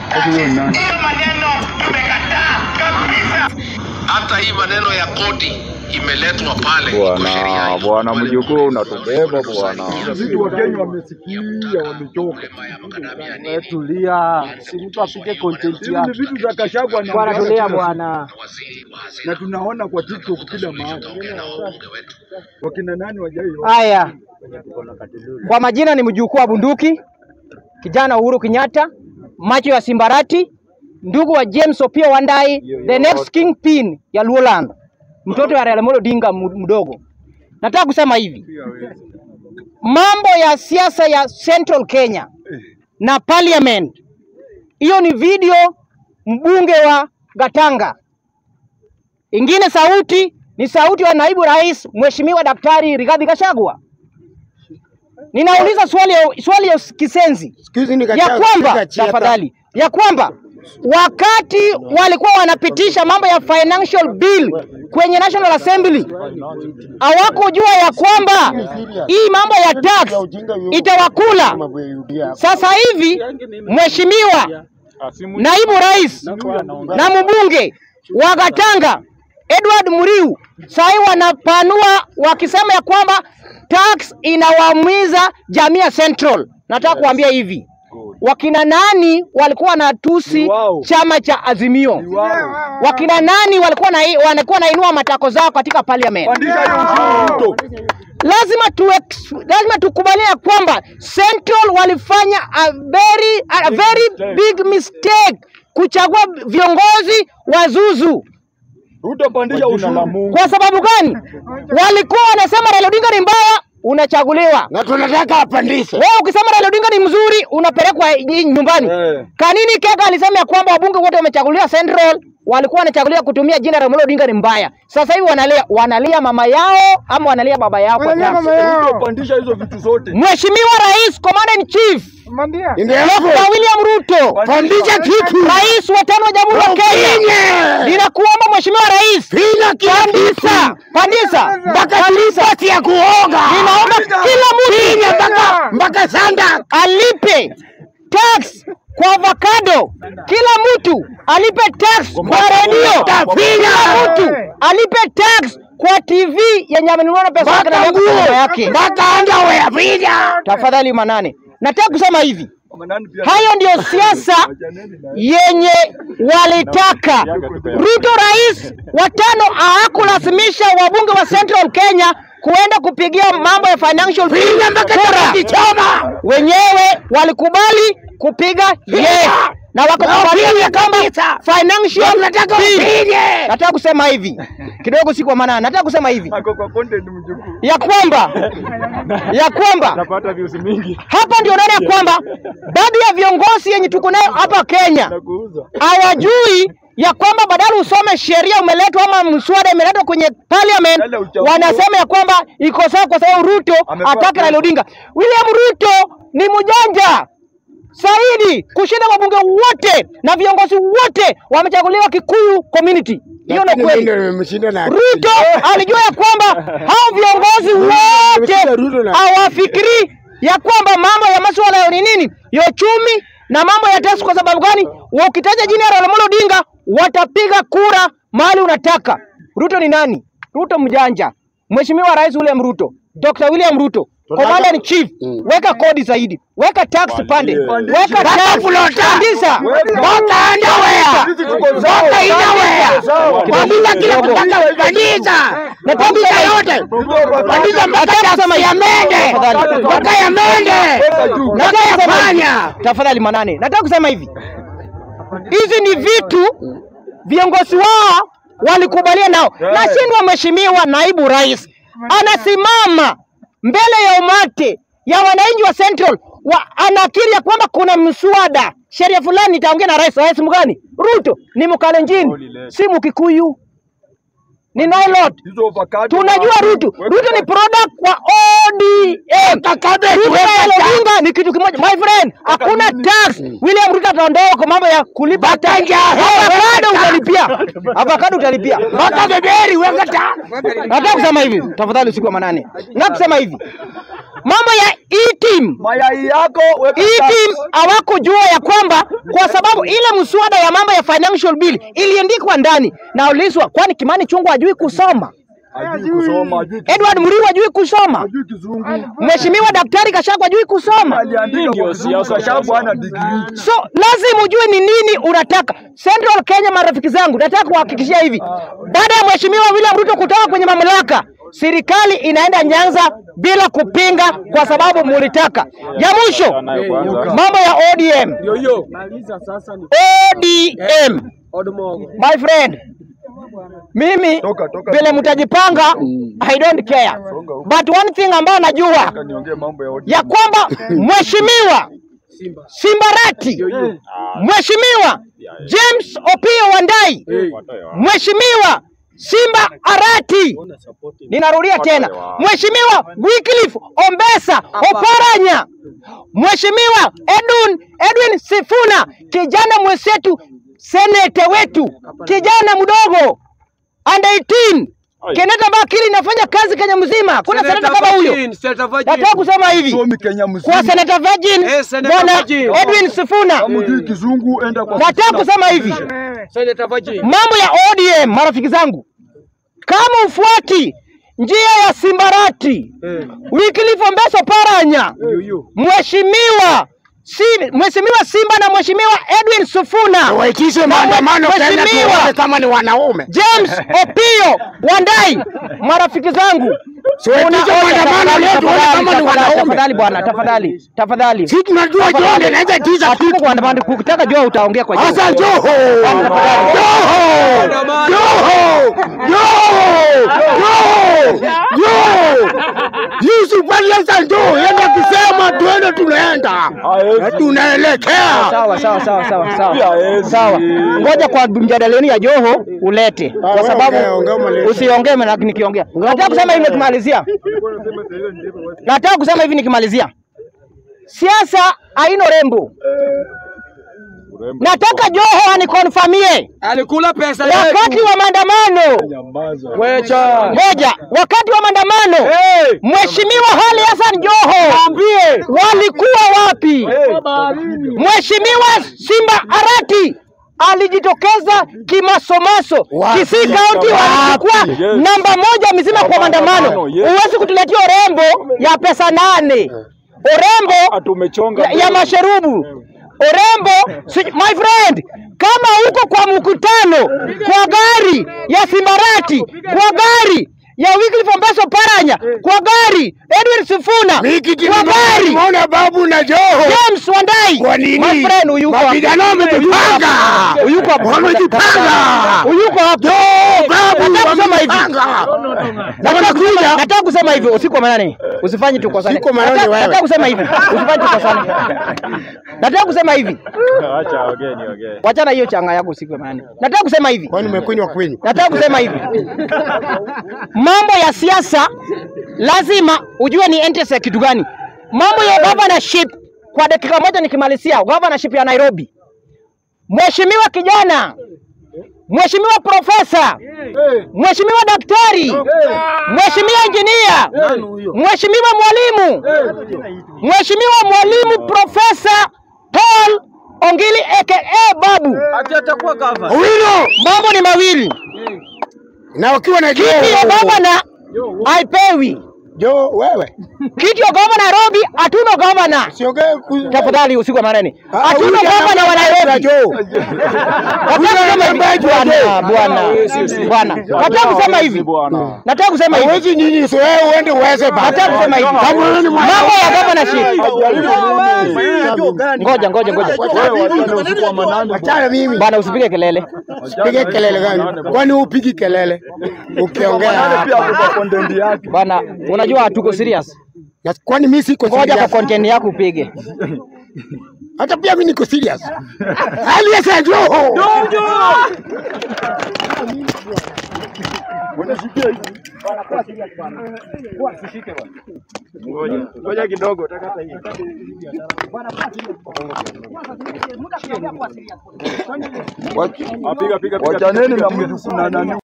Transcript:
Hiyo maneno tumekataa kabisa. Hata hii maneno ya kodi imeletwa pale iko sheria Bwana iko bwana pale mjukuu pale. unatubeba bwana. Sisi Wakenya wamesikia, wamechoka. Ya makadamia ya nini? Tulia, si mtu apike content Hizi ni yake. vitu za Kashagwa na Bwana, Mganga tulia kila siku. bwana. Waziri wa na hazina tunaona kwa TikTok kila mahali. ongea na wabunge wetu. Wakina nani wajai Haya, kwa majina ni mjukuu wa bunduki, kijana Uhuru Kenyatta, macho ya Simbarati, ndugu wa James Opiyo Wandayi, the next kingpin ya Luoland, mtoto wa Raila Amolo Odinga mu- mdogo. Nataka kusema hivi, mambo ya siasa ya Central Kenya na parliament, hiyo ni video mbunge wa Gatanga. Ingine sauti ni sauti wa naibu rais Mheshimiwa Daktari Rigathi Gachagua. Ninauliza swali ya, swali ya kisenzi ya kwamba tafadhali, ya kwamba wakati walikuwa wanapitisha mambo ya financial bill kwenye National Assembly hawakujua ya kwamba hii mambo ya tax itawakula. Sasa hivi mheshimiwa naibu rais na mbunge wa Gatanga Edward Muriu sahii wanapanua wakisema ya kwamba tax inawaumiza jamii ya Central. Nataka kuambia hivi, wakina nani walikuwa wanatusi wao. chama cha Azimio? Wakina nani walikuwa na, wanakuwa nainua matako zao katika parliament? Pandisha hiyo ushuru Ruto. lazima tu lazima tukubalie ya kwamba Central walifanya a very, a very big mistake kuchagua viongozi wazuzu. Ruto pandisha ushuru. Kwa sababu gani? Walikuwa wanasema Raila Odinga ni mbaya, unachaguliwa. na tunataka apandishe. Wewe ukisema Raila Odinga ni mzuri, unapelekwa nyi- nyumbani. Eh. Kanini Kega alisema ya kwamba wabunge wote wamechaguliwa Central walikuwa wanachaguliwa kutumia jina la Raila Odinga ni mbaya. Sasa hivi wanalia wanalia mama yao ama wanalia baba yao kwa tax. Ruto pandisha hizo vitu zote. Mheshimiwa Rais, Commander in Chief Ndio Dr. William Ruto, pandisha kitu. Rais wa tano wa Jamhuri ya Kenya, Finye. ninakuomba Mheshimiwa Rais, Finya kila pandisa kitu. pandisa Mpaka ripoti ya kuoga. Ninaomba kila Finya mtu mpaka mpaka sanda. alipe tax kwa avocado, kila mtu alipe tax kwa redio, Tafinya. kila mtu alipe tax kwa TV yenye amenunua pesa yake na Mpaka miaka nguo. yake. Mpaka underwear finya. Tafadhali manane, nataka kusema hivi, Mama nani pia- hayo ndio siasa yenye walitaka. Ruto rais wa tano hawakulazimisha wabunge wa Central Kenya kuenda kupigia mambo ya financial bill Finya mpaka kura. takichoma. Wenyewe walikubali kupiga yes na wakakubalia Finya kwamba kabisa. financial Tunataka bill. ufinye. Nataka kusema hivi kidogo, si kwa maana, nataka kusema hivi Ako kwa content mjukuu. ya kwamba ya kwamba Napata views mingi hapa ndio naona ya kwamba baadhi ya viongozi yenye tuko nayo hapa Kenya na kuuza. hawajui ya kwamba badala usome sheria umeletwa ama mswada imeletwa kwenye parliament, Yale uchaguzi. wanasema ya kwamba iko sawa kwa sababu Ruto Amepewa atake pesa. Raila Odinga. William Ruto ni mjanja zaidi kushinda wabunge wote na viongozi wote wamechaguliwa Kikuyu community. Hiyo ni Lakini kweli. mimi ndio nimemshinda na akili. Ruto alijua ya kwamba hao viongozi wote Ruto na- hawafikiri ya kwamba mambo ya masuala ya ni nini ya uchumi na mambo ya tax. Kwa sababu gani? Ukitaja jina la Raila Amolo Odinga watapiga kura mahali unataka. Ruto ni nani? Ruto mjanja. Mheshimiwa Rais William Ruto, Dr. William Ruto, Commander in Chief, weka kodi zaidi, weka tax pande, weka tax pandisa, Mpaka underwear. Sisi tuko sawa. Mpaka underwear. Sawa. Pandisha kila mpaka pandisha. Na Pandisha yote. Pandisha mpaka taksi ya mende. Mpaka ya mende. Mpaka ya panya. Tafadhali manane, nataka kusema hivi, hizi ni vitu viongozi wao walikubalia nao. Nashindwa mheshimiwa naibu rais anasimama mbele ya umati ya wananchi wa Central wa, anakiri ya kwamba kuna mswada sheria fulani itaongea na rais. Rais mgani? Ruto ni Mkalenjin, si Mkikuyu, ni Nailot. Hizo avocado. Tunajua Ruto, Ruto ni product wa ODM. Ruto na Raila Odinga ni kitu kimoja. My friend, hakuna tax. William Ruto ataondoa kwa mambo ya kulipa tax. Avocado utalipia. Avocado utalipia. Mpaka beberi weka ta. Nataka kusema hivi, tafadhali usiku wa manane. Nataka kusema hivi. Mambo ya E-team Mayai yako weka hii tax. team hawakujua ya kwamba mheshimiwa kwa sababu ile mswada ya mambo ya financial bill iliandikwa ndani. Naulizwa, kwani Kimani Chungwa hajui kusoma? Hajui kusoma, hajui Edward Muriu hajui kusoma? hajui kizungu. Mheshimiwa Daktari Gachagua hajui kusoma? Aliandika kwa kizungu, Gachagua hana degree. So lazima ujue ni nini unataka. Central Kenya, marafiki zangu, nataka kuhakikishia hivi, baada ya mheshimiwa William Ruto kutoka kwenye mamlaka, serikali inaenda Nyanza bila kupinga, kwa sababu mulitaka. Ya mwisho, mambo ya ODM. ODM, my friend, mimi Toka, toka. vile mtajipanga, I don't care, but one thing ambayo najua Niongee mambo ya ODM. ya kwamba mheshimiwa Simbarati, mheshimiwa James Opiyo Wandai, mheshimiwa Simba Arati, ninarudia tena, mheshimiwa Wycliffe Ombesa Oparanya, mheshimiwa Edwin, Edwin Sifuna, kijana mwenzetu, senete wetu, kijana mdogo under 18 Keneta Bakili inafanya kazi Kenya mzima, kuna seneta kama huyo. Nataka kusema hivi Somi Kenya kwa mzima. seneta Virgin Eh, Senator bwana Virgin. Edwin Sifuna, Hujui kizungu, enda kwa nataka kusema hivi mambo ya ODM, marafiki zangu, kama ufuati njia ya Simbarati, Wycliffe Ombesa Paranya, mheshimiwa si, mheshimiwa Simba na mheshimiwa Edwin Sifuna Waitishe na maandamano Kenya mheshimiwa tuone kama ni wanaume. James Opio Wandai, marafiki zangu, Siwaitishe Unaona, maandamano tafadhali, leo tuone tafadhali, kama ni tafadhali, wanaume. Tafadhali bwana, tafadhali, tafadhali. Si tunajua Tafadhali. John anaweza tisha Hatuko kitu. kuandamana, ukitaka jua utaongea kwa Sasa juu. Joho! Joho! Joho! Joho! Joho! Joho! Yusuf Aliasa njoo, yeye akisema tuende tunaenda. Na tunaelekea. Sawa sawa sawa sawa sawa. Haezi. Sawa. Ngoja kwa mjadaliani ya Joho ulete. Kwa wewe sababu ongea, ongea umalize. usiongee na nikiongea. Nataka kusema hivi nikimalizia. Nataka kusema hivi nikimalizia. Siasa haina rembo. Nataka Joho anikonfamie Alikula pesa wakati wa maandamano Nyamaza. Moja, wakati wa maandamano Mheshimiwa Ali Hassan Joho walikuwa wapi? Mheshimiwa Simba Arati alijitokeza kimasomaso. Wapi? Kisii County walikuwa Yes. namba moja mzima kwa maandamano. Yes. Huwezi kutuletea urembo ya pesa nane, urembo Tumechonga. ya, ya masherubu urembo si, my friend kama uko kwa mkutano kwa gari ya Simbarati kwa gari ya Wycliffe Ombesa Paranya kwa gari Edwin Sifuna Miki kwa gari tumeona babu na Joho. James Wandai Kwa nini? my friend uyuko hapa. Mapigano wamejipanga. Uyuko hapa. Wamejipanga. Uyuko hapa. Babu Nataka kusema hivi. wamejipanga. Nataka kusema- Nataka kusema hivi usiku wa manane. Usifanye tukosane. Usiku wa manane Nataka- wewe. Nataka kusema hivi. Usifanye tukosane. Nataka kusema hivi. Acha ongee niongee. Wachana hiyo changa yako usiku wa manane. Nataka kusema hivi. Kwani umekunywa kwenyu? Nataka kusema hivi, mambo ya siasa lazima ujue ni interest ya kitu gani. Mambo ya governorship, kwa dakika moja nikimalizia, governorship ya Nairobi, mheshimiwa kijana, mheshimiwa profesa, mheshimiwa daktari, mheshimiwa injinia, mheshimiwa mwalimu, mheshimiwa mwalimu profesa Paul Ongili aka Babu, atakuwa gava. Owino mambo ni mawili na ukiwa na kiti ya Joho. gavana haipewi. Joho wewe. Kiti ya gavana Nairobi hatuna gavana. Siongee ku- Tafadhali usiku wa manane, Ah, hatuna huyu gavana wa anataka Nairobi. Joho. Nataka kusema hivi bwana, bwana, bwana, nataka kusema hivi, Bwana. nataka kusema hivi, Hawezi nyinyi so wewe uende uweze bana. nataka kusema hivi, Kama wewe ni mwana- mambo ya governorship. Ngoja, ngoja, ngoja Wewe wachana usiku wa manane. Achana mimi. bwana, usipige kelele. Pige kelele gani? Kwani upigi kelele? Ukiongea Manane pia hapa. kwa content yake. Bwana, unajua hatuko serious. Na Kwani mimi siko Ngoja kwa serious? content yako upige. Hata pia mimi niko serious. Aliasa Joho. Ngoja kidogo. Wachaneni na mjukuu na nani